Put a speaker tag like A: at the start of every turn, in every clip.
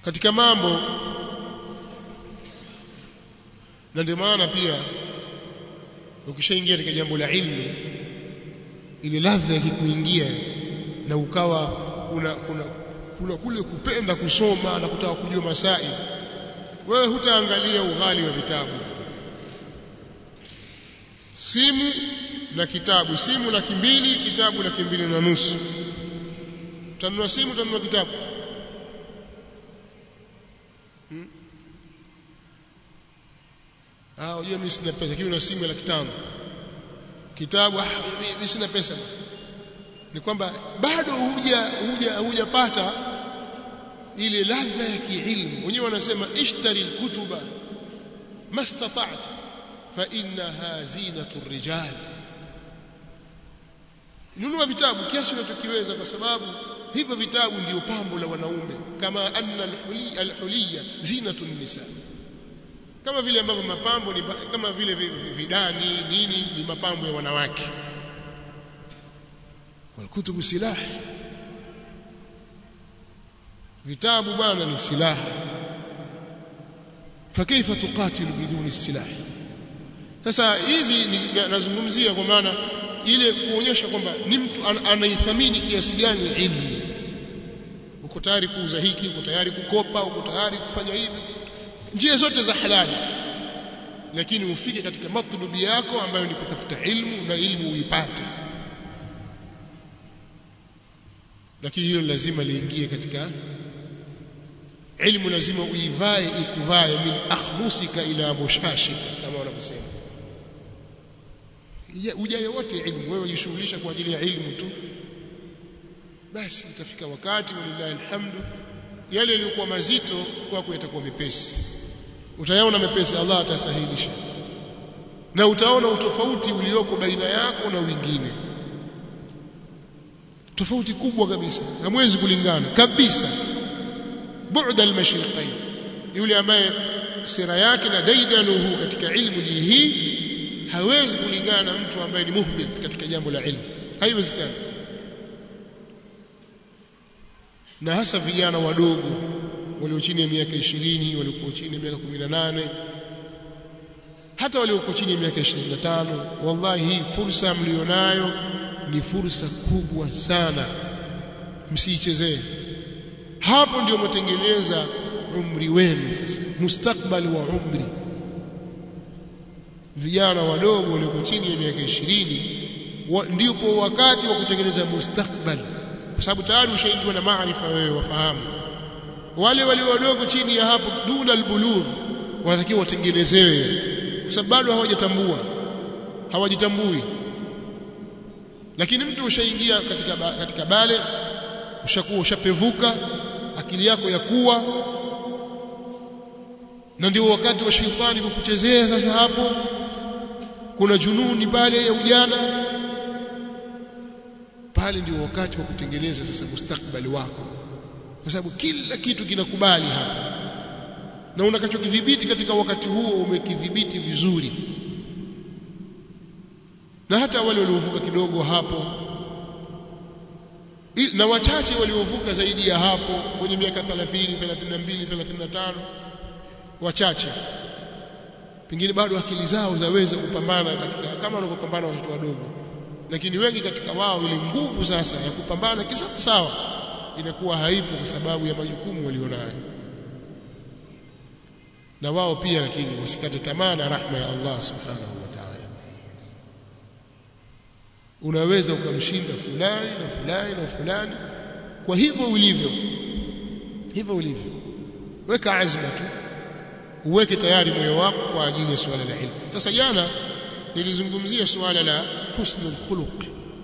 A: katika mambo na ndio maana pia ukishaingia katika jambo la ilmu ile ladha ikikuingia na ukawa kuna kuna kuna kule kupenda kusoma na kutaka kujua masai wewe hutaangalia ughali wa vitabu simu na kitabu simu laki mbili kitabu laki mbili na nusu utanunua simu utanunua kitabu hmm? ah unajua mimi sina pesa lakini una simu ya laki tano kitabu ah mimi sina pesa ni kwamba bado huja huja hujapata ile ladha ya kiilmu wenyewe wanasema ishtari alkutuba mastata'ta fa innaha zinatu rijal nunua vitabu kiasi unachokiweza kwa sababu hivyo vitabu ndio pambo la wanaume kama anna alhuliya zinatu nisa kama vile ambavyo mapambo ni kama vile vidani nini ni mapambo ya wanawake walkutubu silaha vitabu bwana ni silaha fakaifa tuqatilu biduni silaha sasa hizi nazungumzia kwa maana ile kuonyesha kwamba ni mtu an, anaithamini kiasi gani ilmu uko tayari kuuza hiki uko tayari kukopa uko tayari kufanya hivi njia zote za halali lakini ufike katika matlubi yako ambayo ni kutafuta ilmu na ilmu uipate lakini hilo lazima liingie katika ilmu lazima uivae ikuvae min akhlusika ila mushashika kama wanavyosema ujaye wote ilmu wewe jishughulisha kwa ajili ya ilmu tu basi itafika wakati walillahi alhamdu yale yaliyokuwa mazito kwako yatakuwa mepesi utayaona mepesi Allah atasahilisha na utaona utofauti ulioko baina yako na wengine tofauti kubwa kabisa hamwezi kulingana kabisa bu'da al-mashriqain yule ambaye sira yake na daidanuhu katika ilmu hii hawezi kulingana na mtu ambaye ni muhbit katika jambo la ilmu haiwezekani na hasa vijana wadogo walio chini ya miaka 20 walio chini ya miaka 18 hata walio chini ya miaka 25 wallahi hii fursa mlionayo ni fursa kubwa sana msiichezee hapo ndio mtengeneza umri wenu sasa mustakbali wa umri vijana wadogo walio chini ya miaka 20 wa, ndipo wakati wa kutengeneza mustakbali kwa sababu tayari ushaingiwa na maarifa wewe wafahamu wale walio wadogo chini ya hapo duna albulugh wanatakiwa watengenezewe kwa sababu bado hawajatambua hawajitambui lakini mtu ushaingia katika katika bale ushakuwa ushapevuka akili yako ya kuwa na ndio wakati wa shetani kukuchezea sasa hapo kuna jununi pale ya ujana pale ndio wakati wa kutengeneza sasa mustakbali wako kwa sababu kila kitu kinakubali hapa na unakachokidhibiti katika wakati huo umekidhibiti vizuri na hata wale waliovuka kidogo hapo na wachache waliovuka zaidi ya hapo kwenye miaka 30 32 35 wachache pengine bado akili zao zaweza kupambana katika kama wanavyopambana watoto wadogo lakini wengi katika wao ile nguvu sasa ya kupambana kisawa sawa inakuwa haipo kwa sababu ya majukumu walionayo na wao pia lakini wasikate tamaa na rahma ya Allah subhanahu wa ta'ala unaweza ukamshinda fulani na fulani na fulani kwa hivyo ulivyo hivyo ulivyo weka azma tu uweke tayari moyo wako kwa ajili ya suala la ilmu sasa jana nilizungumzia suala la husnul khuluq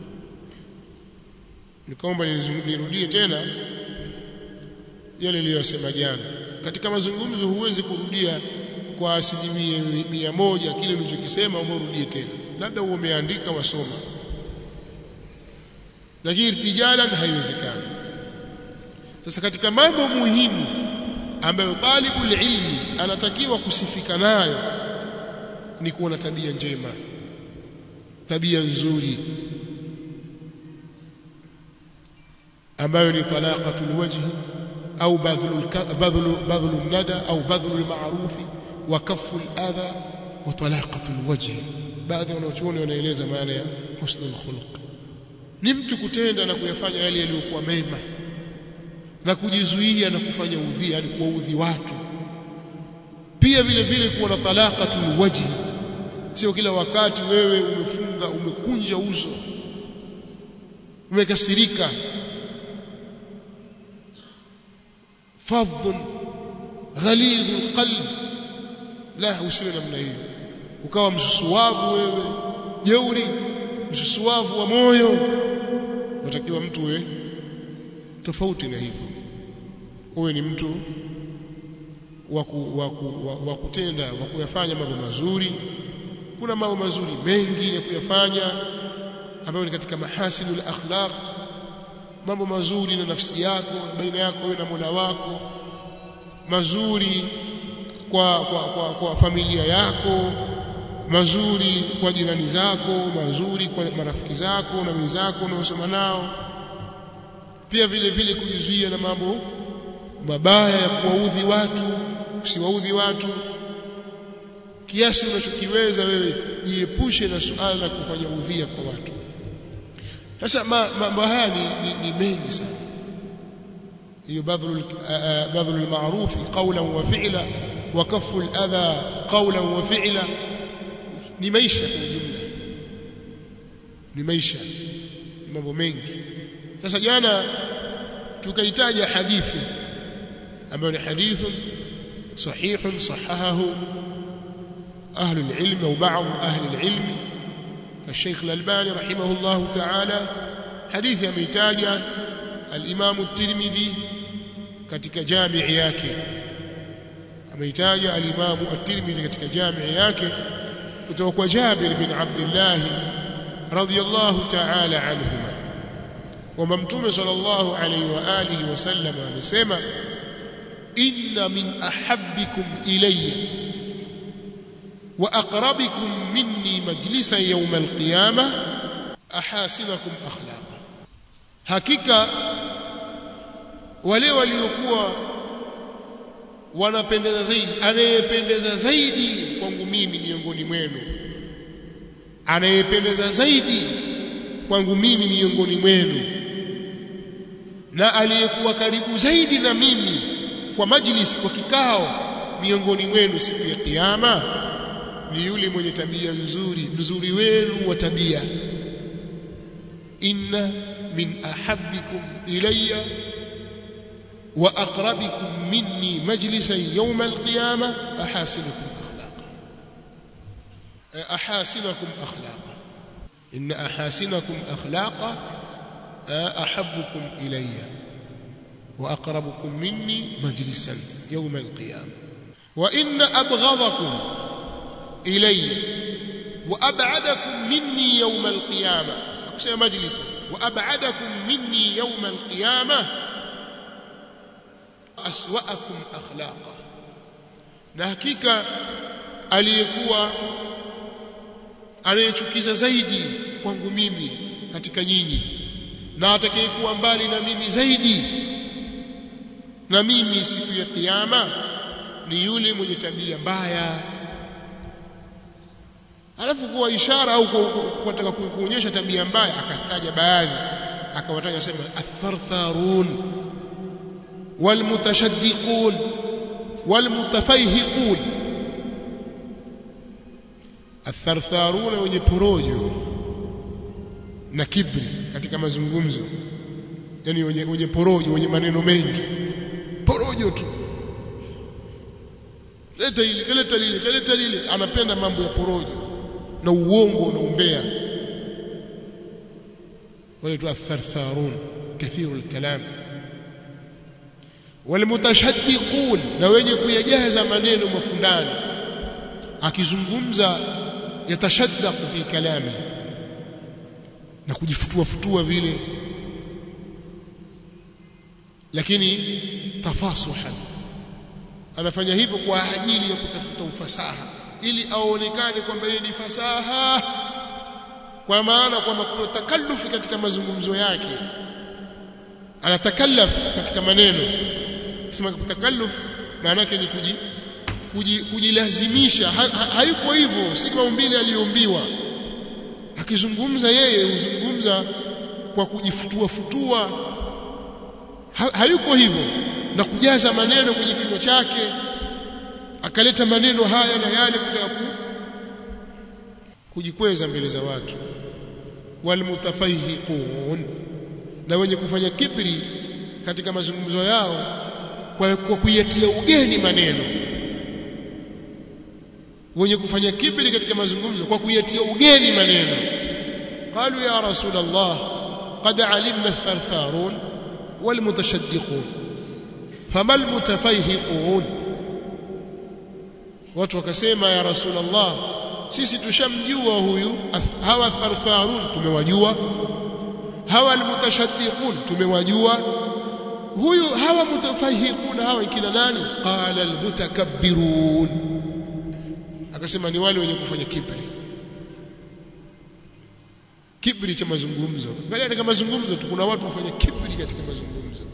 A: nikaomba nirudie tena yale niliyosema jana katika mazungumzo huwezi kurudia kwa asilimia mia moja kile ulichokisema umerudie tena labda umeandika wasoma lakini irtijalan haiwezekani sasa katika mambo muhimu ambayo talibul ilmi anatakiwa kusifika nayo ni kuwa na tabia njema tabia nzuri ambayo ni talaqatul wajhi au badhlu badhlu badhlu nada au badhlu alma'ruf wa kaffu aladha wa talaqatu alwajh baadhi wanaochuoni wanaeleza maana ya husnul khuluq ni mtu kutenda na kuyafanya yale yaliyokuwa mema na kujizuia na kufanya udhi yani kuwaudhi watu pia vile vile kuwa na talaqatul wajhi sio kila wakati wewe umefunga umekunja uso umekasirika fadhun ghalidhul qalb la usiwe namna hiyo ukawa msusuwavu wewe jeuri msusuwavu wa moyo watakiwa mtu we tofauti na hivyo uwe ni mtu wa kutenda wa kuyafanya mambo mazuri kuna mambo mazuri mengi ya kuyafanya ambayo ni katika mahasinul akhlaq mambo mazuri na nafsi yako baina yako wewe na Mola wako mazuri kwa, kwa, kwa, kwa familia yako mazuri kwa jirani zako mazuri kwa marafiki zako na wenzako unaosoma nao pia vile vile kujizuia na mambo mabaya ya kuwaudhi watu usiwaudhi watu kiasi unachokiweza wewe jiepushe na suala la kufanya udhia kwa watu sasa mambo haya ni, ni, ni mengi sana hiyo badhlu badhlu al-ma'ruf qawlan wa fi'la wa kaffu al-adha qawlan wa fi'la ni maisha kwa ujumla ni maisha ni mambo mengi sasa jana tukaitaja hadithi ambayo ni hadithu sahihun sahahahu أهل العلم أو بعض أهل العلم كالشيخ الألباني رحمه الله تعالى حديث يميتاج الإمام الترمذي katika jamii yake ameitaja al-Imam at-Tirmidhi katika jamii yake kutoka kwa Jabir bin Abdullah radhiyallahu ta'ala anhuma kwamba Mtume sallallahu alayhi wa alihi wasallam amesema inna min ahabbikum ilayya وأقربكم مني مجلسا يوم القيامة أحاسنكم أخلاقا hakika wale waliokuwa wanapendeza zaidi anayependeza zaidi kwangu mimi miongoni mwenu anayependeza zaidi kwangu mimi miongoni mwenu na aliyekuwa karibu zaidi na mimi kwa majlisi kwa kikao miongoni mwenu siku ya kiyama ni yule mwenye tabia nzuri nzuri wenu wa tabia inna min ahabbikum ilayya wa aqrabikum minni majlisan yawm alqiyama ahasinukum akhlaqa ahasinakum akhlaqa inna ahasinakum akhlaqa ahabbukum ilayya wa aqrabukum minni majlisan yawm alqiyama wa inna abghadakum إلي وأبعدكم مني يوم القيامة أقسم مجلسا وأبعدكم مني يوم القيامة أسوأكم أخلاقا نحكيك aliyekuwa anayechukiza zaidi kwangu mimi katika nyinyi na atakayekuwa mbali na mimi zaidi na mimi siku ya kiyama ni yule mwenye tabia mbaya alafu kuwa ishara au kutaka kuonyesha tabia mbaya akastaja baadhi akawataja sema athartharun walmutashaddiqun walmutafayhiqun athartharun wenye porojo na kibri katika mazungumzo yani wenye, wenye porojo wenye maneno mengi porojo tu leta hili kaleta lile kaleta lile anapenda mambo ya porojo na uongo na umbea wale tu athartharun kathiru alkalam walmutashaddiqun na wenye kuyajaza maneno mafundani akizungumza yatashaddaqu fi kalami na kujifutua futua vile lakini tafasuhan anafanya hivyo kwa ajili ya kutafuta ufasaha ili aonekane kwamba yeye ni fasaha kwa maana kwamba kuna takallufi katika mazungumzo yake anatakallaf katika maneno kusema takalluf maana yake ni kuji, kuji, kujilazimisha ha, ha, hayuko hivyo si maumbile aliyoumbiwa akizungumza yeye huzungumza kwa kujifutua futua ha, hayuko hivyo na kujaza maneno kwenye kinywa chake akaleta maneno haya na yale kutaka ku, kujikweza mbele za watu walmutafahiqun na wenye kufanya kibri katika mazungumzo yao kwa, kwa kuyatia ugeni maneno wenye kufanya kibri katika mazungumzo kwa kuyatia ugeni maneno qalu ya rasul allah qad alimna athartharun walmutashaddiqun fama almutafayhiqun watu wakasema ya rasul allah sisi tushamjua huyu hawa thartharun tumewajua hawa almutashaddiqun tumewajua huyu hawa mutafahiqun hawa kina nani qala almutakabbirun akasema ni wale wenye kufanya kibri kibri cha mazungumzo bali katika mazungumzo tu kuna watu wafanya kibri katika mazungumzo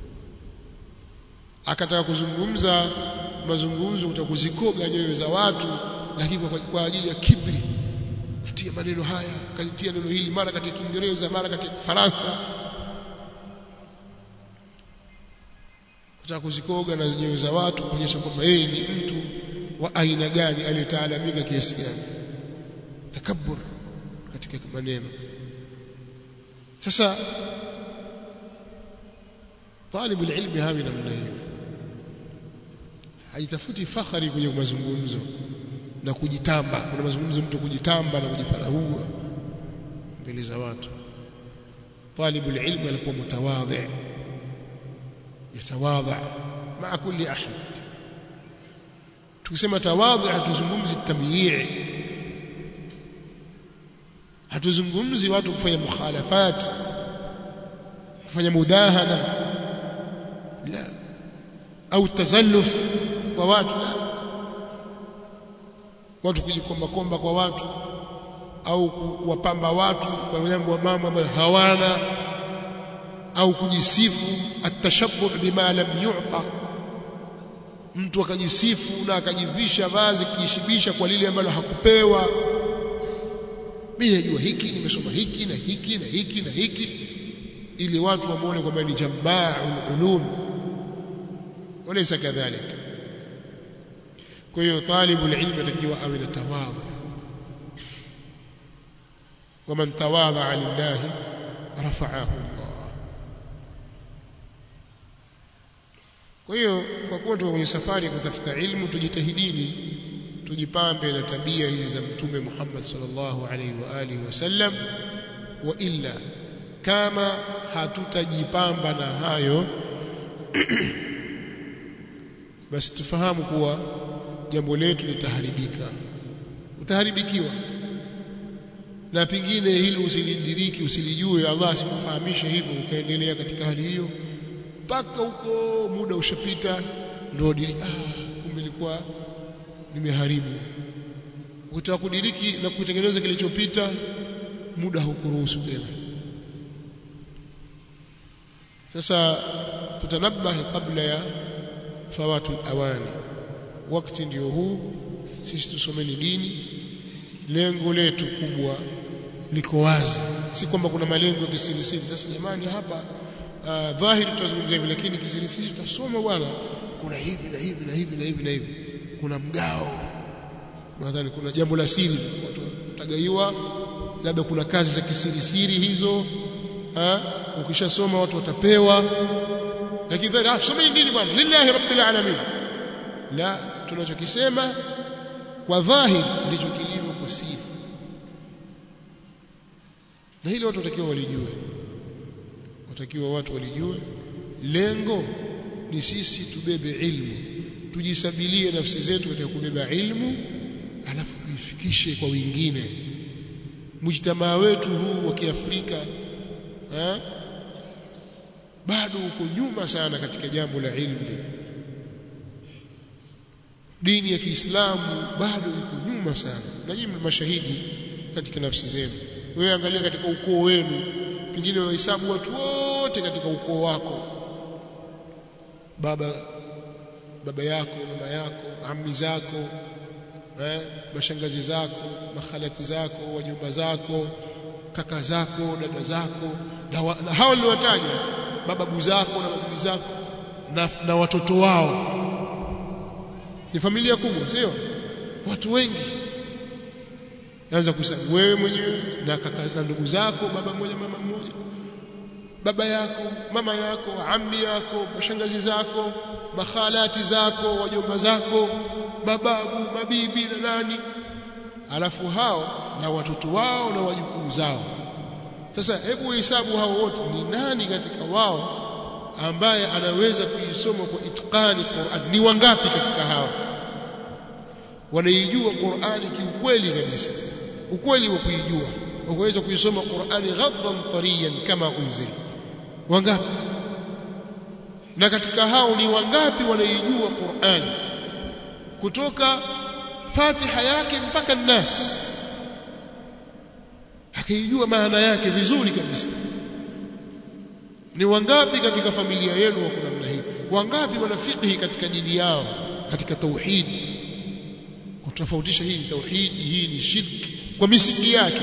A: akataka kuzungumza mazungumzo utakuzikoga nyoyo za watu lakini kwa, kwa ajili ya kibri katia maneno haya kalitia neno hili mara katika Kiingereza mara katika Kifaransa kutaka kuzikoga na nyoyo za watu kuonyesha kwamba yeye ni mtu wa aina gani aliyetaalamika kiasi gani takabbur katika maneno sasa طالب العلم hawi namna hiyo haitafuti fakhari kwenye mazungumzo na kujitamba kuna mazungumzo mtu kujitamba na kujifarahua mbele za watu طالب العلم alikuwa mutawadhi yatawadha maa kulli ahad tukisema tawadhi hatuzungumzi tamyii hatuzungumzi watu kufanya mukhalafat kufanya mudahana la au tazalluf kwa watu la watu kujikomba komba kwa watu au kuwapamba watu kwa jambo mambo ambayo hawana au kujisifu atashabbuh bima lam yu'ta mtu akajisifu na akajivisha vazi kujishibisha kwa lile ambalo hakupewa mimi najua hiki nimesoma hiki na hiki na hiki na hiki ili watu wamuone kwamba ni jamba'ul ulum walaysa kadhalika kwa hiyo talibu ilmu atakiwa awe na tawadhu waman tawadha lillahi rafa'ahu Allah kwa hiyo kwa kuwa tuko kwenye safari ya kutafuta ilmu tujitahidini tujipambe na tabia hizi za mtume Muhammad sallallahu alaihi wa alihi wasallam wa illa kama hatutajipamba na hayo basi tufahamu kuwa jambo letu litaharibika utaharibikiwa na pengine hili usilidiriki usilijue Allah asikufahamishe hivyo ukaendelea katika hali hiyo mpaka huko muda ushapita ndio diriki ah kumbe ilikuwa nimeharibu ukitaka kudiriki na kutengeneza kilichopita muda haukuruhusu tena sasa tutanabahi kabla ya fawatu awani wakati ndio huu sisi tusomeni dini lengo letu kubwa liko wazi si kwamba kuna malengo ya kisirisiri sasa jamani hapa uh, dhahiri tutazungumzia hivi lakini kisirisiri tutasoma bwana kuna hivi na hivi na hivi na hivi na hivi kuna mgao nadhani kuna jambo la siri watu watagaiwa labda kuna kazi za kisirisiri hizo ha ukishasoma watu watapewa lakini dhahiri ah someni dini bwana lillahi rabbil alamin la tunachokisema kwa dhahiri ndicho kilivyo kwa siri na hili watu watakiwa walijue watakiwa watu walijue lengo ni sisi tubebe ilmu tujisabilie nafsi zetu katika kubeba ilmu alafu tuifikishe kwa wengine mujtamaa wetu huu wa Kiafrika bado uko nyuma sana katika jambo la ilmu dini ya Kiislamu bado iko nyuma sana na nyinyi mashahidi katika nafsi zenu wewe angalia katika ukoo wenu pengine wahesabu watu wote katika ukoo wako baba baba yako mama yako ammi zako eh, mashangazi zako makhalati zako wajomba zako kaka zako dada zako na, wa, na hao niliwataja mababu zako na mabibi zako na, na watoto wao ni familia kubwa sio watu wengi anza kusema wewe mwenyewe na kaka na ndugu zako baba mmoja mama mmoja baba yako mama yako ammi yako mashangazi zako makhalati zako wajomba zako mababu mabibi na nani alafu hao na watoto wao na wajukuu zao sasa hebu hesabu hao wote ni nani katika wao ambaye anaweza kuisoma kwa itqani Qur'an ni wangapi katika hao wanaijua Qur'ani kiukweli kabisa ukweli wa kuijua wakaweza kuisoma Qur'ani ghaddan tariyan kama unzil wangapi na katika hao ni wangapi wanaijua Qur'ani kutoka Fatiha yake mpaka Nas akaijua maana yake vizuri kabisa ni wangapi katika familia yenu wako namna hii wangapi wana fiqhi katika dini yao katika tauhid kutofautisha hii ni tauhid hii ni shirki kwa misingi yake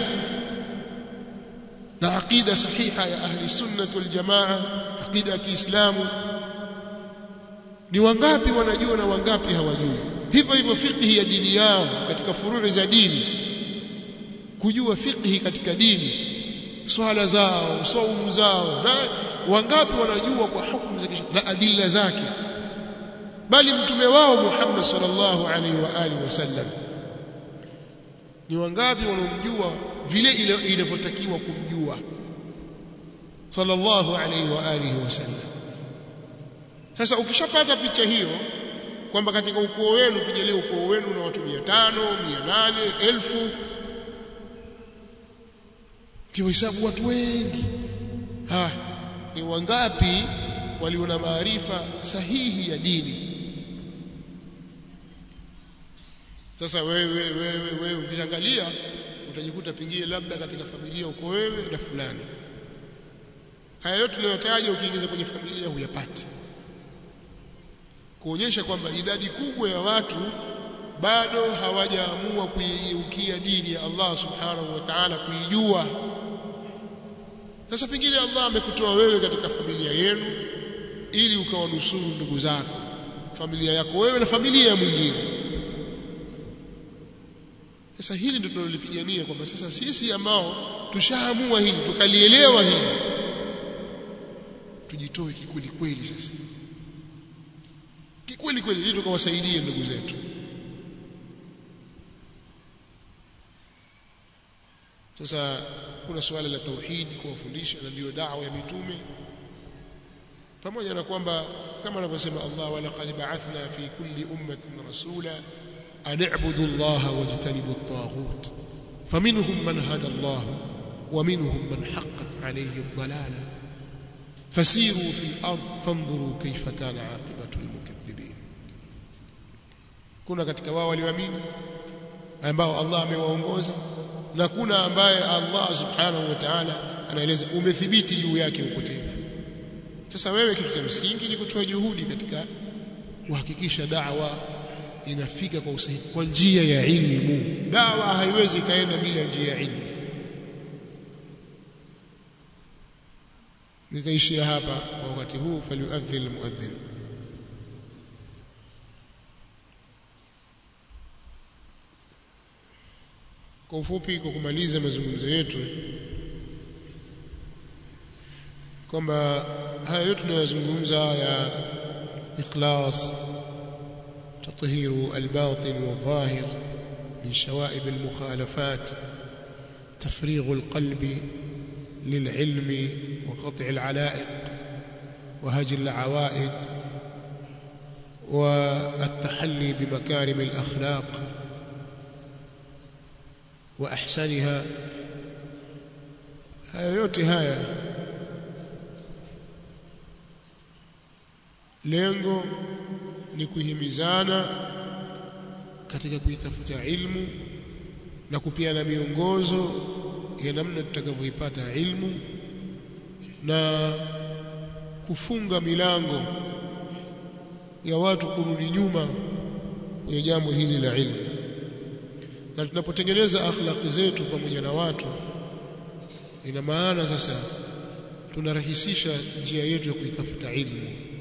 A: na aqida sahiha ya ahli sunnah wal jamaa aqida ya Kiislamu ni wangapi wanajua na wangapi hawajui hivyo hivyo fiqhi ya dini yao katika furuu za dini kujua fiqhi katika dini swala zao saumu zao na wangapi wanajua kwa hukumu za na adilla zake bali mtume wao Muhammad sallallahu alaihi wa alihi wasallam ni wangapi wanaomjua vile inavyotakiwa kumjua sallallahu alaihi wa alihi wasallam sasa ukishapata picha hiyo kwamba katika ukoo wenu tujalie ukoo wenu na watu 500 800 1000 kihesabu watu wengi ha ni wangapi walio na maarifa sahihi ya dini sasa wewe wewe wewe ukiangalia utajikuta pengine labda katika familia uko wewe na fulani haya yote tunayotaja ukiingiza kwenye familia huyapati kuonyesha kwamba idadi kubwa ya watu bado hawajaamua kuiukia dini ya Allah subhanahu wa ta'ala kuijua sasa pengine Allah amekutoa wewe katika familia yenu ili ukawanusuru ndugu zako familia yako wewe na familia ya mwingine sasa hili ndio tunalolipigania kwamba sasa sisi ambao tushaamua hili tukalielewa hili tujitoe kikweli kweli sasa kikweli kweli ili tukawasaidie ndugu zetu sasa kuna suala la tauhid kuwafundisha na ndio da'wa ya mitume pamoja na kwamba kama anavyosema Allah wa laqad ba'athna fi kulli ummatin rasula an i'budu Allah wajtanibu at-taghut faminhum man hada Allah wa minhum man haqqat alayhi ad-dalalah fasiru fi al-ard fanzuru kayfa kana 'aqibatu al-mukaththibin kuna katika wao walioamini ambao Allah amewaongoza na kuna ambaye Allah subhanahu wa ta'ala anaeleza umethibiti juu yake upotevu sasa wewe kitu cha msingi ni kutoa juhudi katika kuhakikisha da'wa inafika kwa usahihi kwa njia ya ilmu da'wa haiwezi kaenda bila njia ya ilmu nitaishia hapa kwa wakati huu falyuadhdhin almuadhdhin kwa ufupi kwa kumaliza mazungumzo yetu kwamba haya yote tunayozungumza ya ikhlas تطهير الباطن والظاهر من شوائب المخالفات تفريغ القلب للعلم وقطع العلائق وهجر العوائد والتحلي بمكارم الأخلاق واحسنها haya yote haya lengo ni kuhimizana katika kuitafuta ilmu na kupiana miongozo ya namna tutakavyoipata ilmu na kufunga milango ya watu kurudi nyuma kwenye jambo hili la ilmu na tunapotengeneza akhlaqi zetu pamoja na watu ina maana sasa tunarahisisha njia yetu ya kuitafuta ilmu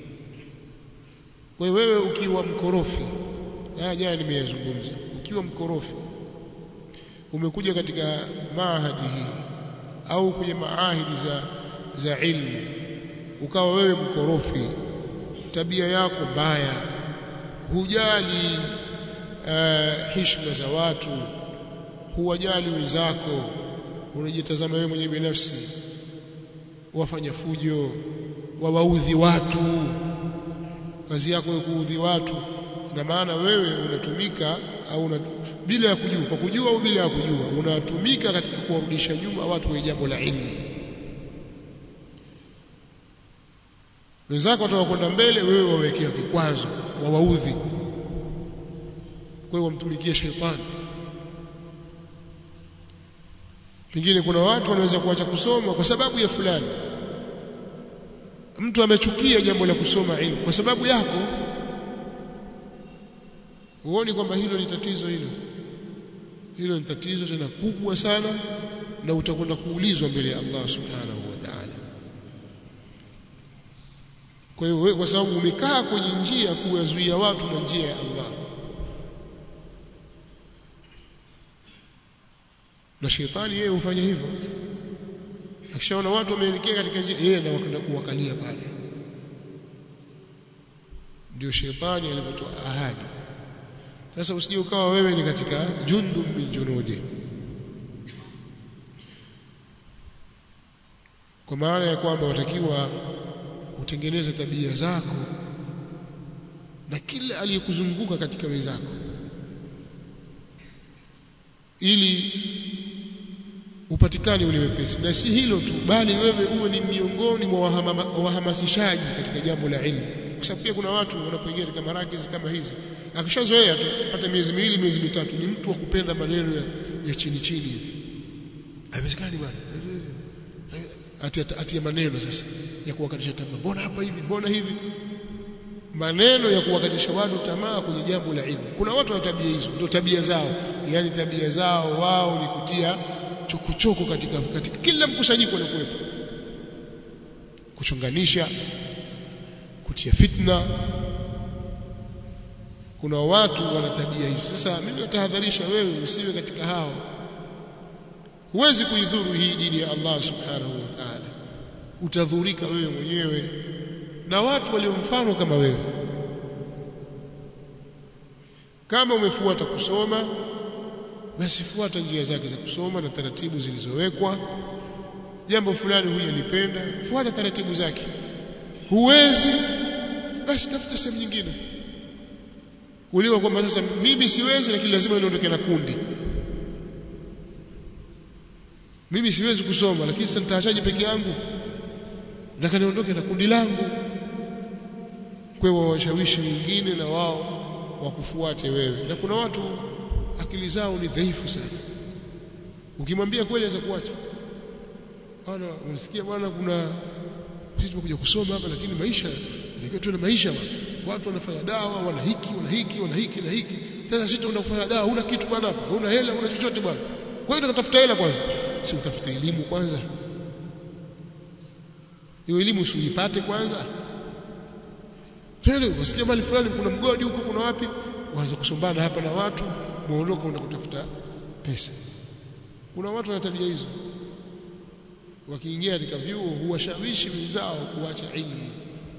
A: kwa wewe ukiwa mkorofi haya jana nimeyazungumza ukiwa mkorofi umekuja katika maahadi hii au kwenye maahidi za za ilmu ukawa wewe mkorofi tabia yako mbaya hujali uh, heshima za watu huwajali wenzako unajitazama wewe mwenyewe binafsi wafanya fujo wawaudhi watu kazi yako wewe kuudhi watu ina maana wewe unatumika au una, bila ya kujua kwa kujua au bila ya kujua unatumika katika kuwarudisha nyuma watu wenye jambo la ilmu wenzako wataka kwenda mbele wewe wawekea kikwazo wawaudhi kwa hiyo wamtumikie shetani pengine kuna watu wanaweza kuacha kusoma kwa sababu ya fulani mtu amechukia jambo la kusoma ilmu kwa sababu yako huoni kwamba hilo ni tatizo hilo hilo ni tatizo tena kubwa sana na utakwenda kuulizwa mbele ya Allah subhanahu wa ta'ala kwa hiyo wewe kwa sababu umekaa kwenye njia kuwazuia watu na njia ya Allah na shetani yeye hufanya hivyo akishaona watu wameelekea katika njia yeye na wakaenda kuwakalia pale ndio shetani alipotoa ahadi sasa usije ukawa wewe ni katika jundu min junudi kwa maana ya kwamba watakiwa utengeneze tabia zako na kila aliyekuzunguka katika wenzako ili upatikane ule wepesi na si hilo tu bali wewe uwe ni miongoni mwa wahamasishaji katika jambo la ilmu kwa sababu pia kuna watu wanapoingia katika marakizi kama hizi akishazoea tu pata miezi miwili miezi mitatu ni mtu wa kupenda maneno ya, ya chini chini hivi haiwezekani bwana ati ati maneno sasa ya kuwakatisha tamaa mbona hapa hivi mbona hivi maneno ya kuwakatisha watu tamaa kwenye jambo la ilmu kuna watu wana tabia hizo ndio tabia zao yani tabia zao wao ni kutia chokochoko katika katika kila mkusanyiko uliokuwepo kuchunganisha kutia fitna kuna watu wana tabia hizo sasa mimi natahadharisha wewe usiwe katika hao huwezi kuidhuru hii dini ya Allah subhanahu wa ta'ala utadhurika wewe mwenyewe na watu walio mfano kama wewe kama umefuata kusoma basi fuata njia zake za kusoma na taratibu zilizowekwa jambo fulani hujalipenda fuata taratibu zake huwezi basi tafuta sehemu nyingine kuliko kwamba sasa mimi siwezi lakini lazima niondoke na kundi mimi siwezi kusoma lakini sasa nitaachaje peke yangu nataka niondoke na kundi langu kwa hiyo washawishi wengine na wao wakufuate wewe na kuna watu akili zao ni dhaifu sana ukimwambia kweli aweza kuacha bwana unasikia bwana kuna sisi tumekuja kusoma hapa lakini maisha ndio tu maisha bwana watu wanafanya dawa wana hiki wana hiki wana hiki na hiki sasa sisi tunaenda kufanya dawa huna kitu bwana hapa huna hela huna chochote bwana kwa hiyo tunatafuta hela kwanza si utafute elimu kwanza hiyo elimu usiipate kwanza tele wasikia mali fulani kuna mgodi huko kuna wapi waanza kusombana hapa na watu muondoka una kutafuta pesa kuna watu wana tabia hizo wakiingia katika vyuo huwashawishi wenzao kuacha ilmu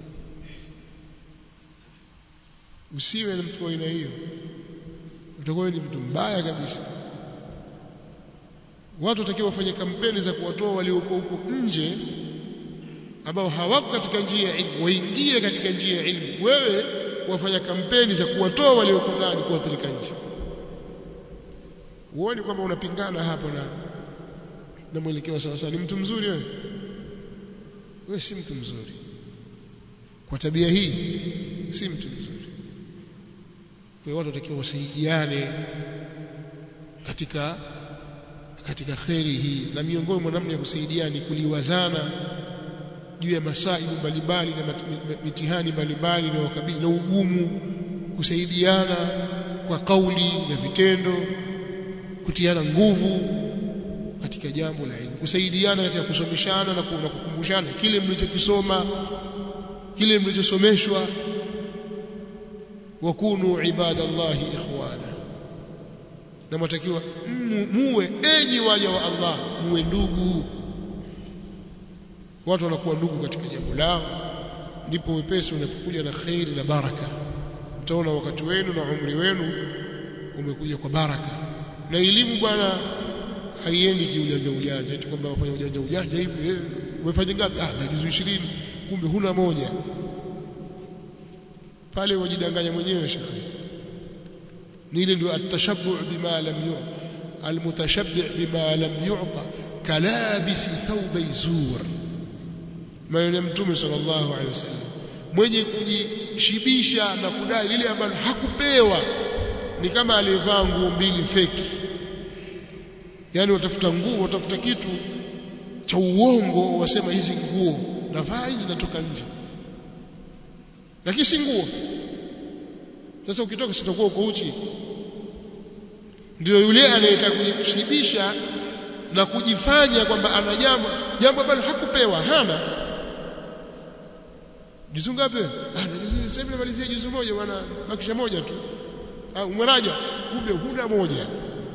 A: usiwe na mtu wa aina hiyo utakuwa ni mtu mbaya kabisa watu watakiwa wafanye kampeni za kuwatoa walioko huko nje ambao hawako katika njia ya ilmu waingie katika njia ya ilmu wewe wafanya kampeni za kuwatoa walioko ndani kuwapeleka nje uone kwamba unapingana hapo na na mwelekeo sawa sawa ni mtu mzuri wewe wewe si mtu mzuri kwa tabia hii si mtu mzuri kwa hiyo watu watakiwa wasaidiane katika katika kheri hii na miongoni mwa namna ya kusaidiana ni kuliwazana juu ya masaibu mbalimbali na mitihani mbalimbali na wakabili na ugumu kusaidiana kwa kauli na vitendo kutiana nguvu katika jambo la elimu kusaidiana katika kusomeshana na kukumbushana kile mlichokisoma kile mlichosomeshwa wakunu ibadallahi ikhwana na matakiwa muwe enyi waja wa Allah muwe ndugu watu wanakuwa ndugu katika jambo lao ndipo wepesi unapokuja na khairi na baraka utaona wakati wenu na umri wenu umekuja kwa baraka na elimu bwana haiendi kiujanja ujanja eti kwamba wafanya ujanja ujanja hivi eh, umefanya ngapi ah na juzu 20 kumbe huna moja pale wajidanganya mwenyewe shekhi ni ile ndio atashabbu bima lam yu'ta almutashabbi bima lam yu'ta kalabisi thawbay zur maneno ya mtume sallallahu alaihi wasallam mwenye kujishibisha na kudai lile ambalo hakupewa ni kama aliyevaa nguo mbili feki yani watafuta nguo watafuta kitu cha uongo wasema hizi nguo navaa hizi zinatoka nje lakini si nguo sasa ukitoka sitakuwa uko uchi ndio yule anayetaka kujishibisha na kujifanya kwamba ana jambo jambo ambalo hakupewa hana juzu ngapi ah na sasa namalizia juzu moja bwana bakisha moja tu au mwaraja kumbe huna moja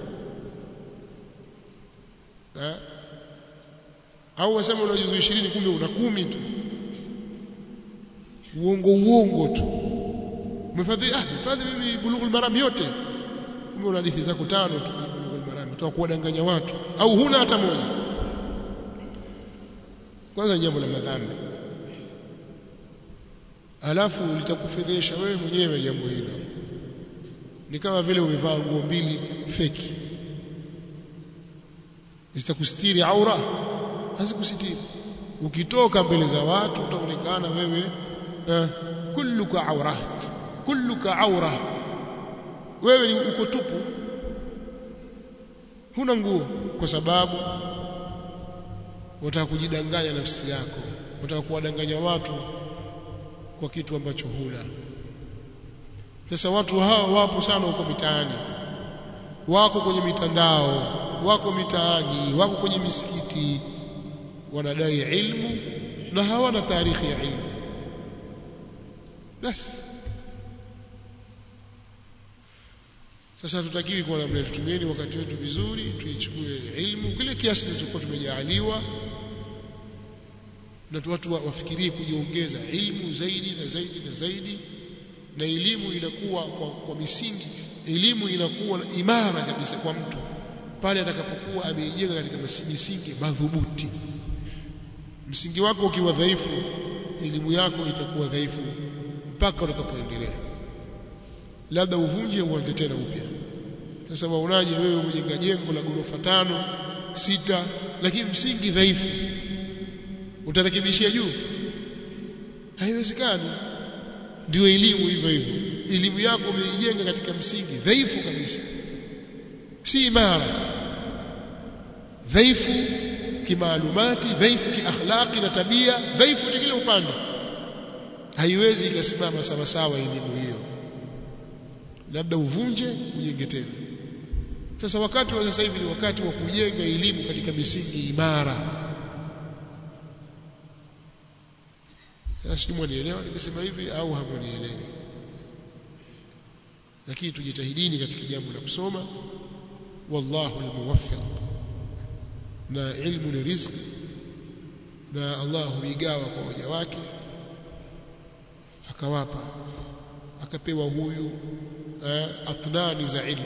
A: ha? au wasema una juzu 20 kumbe una kumi tu uongo uongo tu umefadhili ah mfadhili mimi bulughul maram yote kumbe una hadithi zako tano tu bulughul maram toka kuwadanganya watu au huna hata moja kwanza jambo la madhambi alafu litakufedhesha wewe mwenyewe jambo hilo ni kama vile umevaa nguo mbili feki zitakustiri aura hazikusitiri ukitoka mbele za watu utaonekana wewe eh, kulluka aurat kulluka aura wewe ni uko tupu huna nguo kwa sababu wataka kujidanganya nafsi yako wataka kuwadanganya watu kwa kitu ambacho huna sasa watu hao wapo sana huko mitaani wako kwenye mitandao wako mitaani wako kwenye misikiti wanadai ilmu na hawana taarikhi ya ilmu basi sasa hatutakiwi kuwa namna tutumieni wakati wetu vizuri tuichukue ilmu kile kiasi tulichokuwa tumejaaliwa na watu wafikirie kujiongeza ilmu zaidi na zaidi na zaidi na elimu inakuwa kwa, kwa misingi elimu inakuwa imara kabisa kwa mtu pale atakapokuwa ameijenga katika misingi madhubuti msingi wako ukiwa dhaifu elimu yako itakuwa dhaifu mpaka utakapoendelea labda uvunje uanze tena upya sasa waonaje wewe umejenga jengo la ghorofa tano sita lakini msingi dhaifu utarekebishia juu haiwezekani ndio elimu hivyo hivyo elimu yako umeijenga katika msingi dhaifu kabisa si imara dhaifu kimaalumati dhaifu kiakhlaqi na tabia dhaifu ni kile upande haiwezi ikasimama sawa sawa elimu hiyo labda uvunje ujenge tena sasa wakati wa sasa hivi ni wakati wa kujenga elimu katika misingi imara sasa mwanielewa nikisema hivi au hamwanielewi lakini tujitahidini katika jambo la kusoma wallahu almuwaffiq na ilmu ni riziki na Allah huigawa kwa waja wake akawapa akapewa huyu eh, atnani za ilmu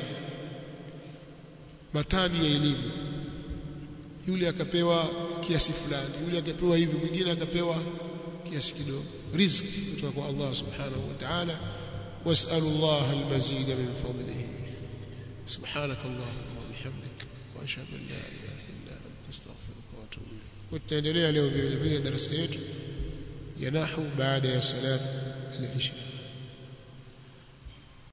A: matani ya elimu yule akapewa kiasi fulani yule akapewa hivi mwingine akapewa kiasi kidogo riziki kutoka kwa Allah subhanahu wa ta'ala was'alu Allah al-mazid min fadlihi subhanak Allahumma wa bihamdik wa ashhadu an la ilaha illa anta astaghfiruka wa atubu ilayk tutaendelea leo vile vile darasa yetu ya nahwu baada ya salat al-isha